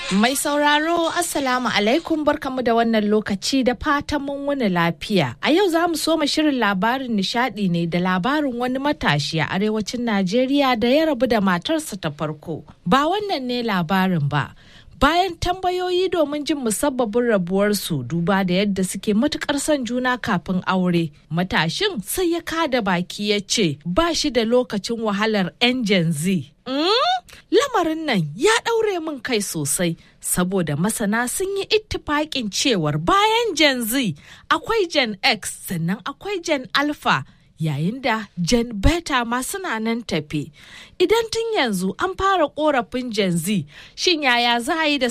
Mai sauraro Assalamu alaikum barkamu da wannan lokaci da fatan mun wuni lafiya. A yau za mu soma shirin labarin nishadi ne da labarin wani matashi a arewacin Najeriya da ya rabu da matarsa ta farko. Ba wannan ne labarin ba. Bayan tambayoyi domin jin musabbabin rabuwarsu duba da yadda suke matukar son juna kafin aure, matashin sai ya kada baki ya ce ba shi da lokacin wahalar 'yan Gen Z. Mm? Lamarin nan ya ɗaure min kai sosai saboda masana sun yi ittifaƙin cewar bayan Gen Z akwai Gen X sannan akwai Gen Alpha yayin da Gen Beta ma suna nan tafe. Idan tun yanzu an fara korafin Gen Z, shin yaya za a yi da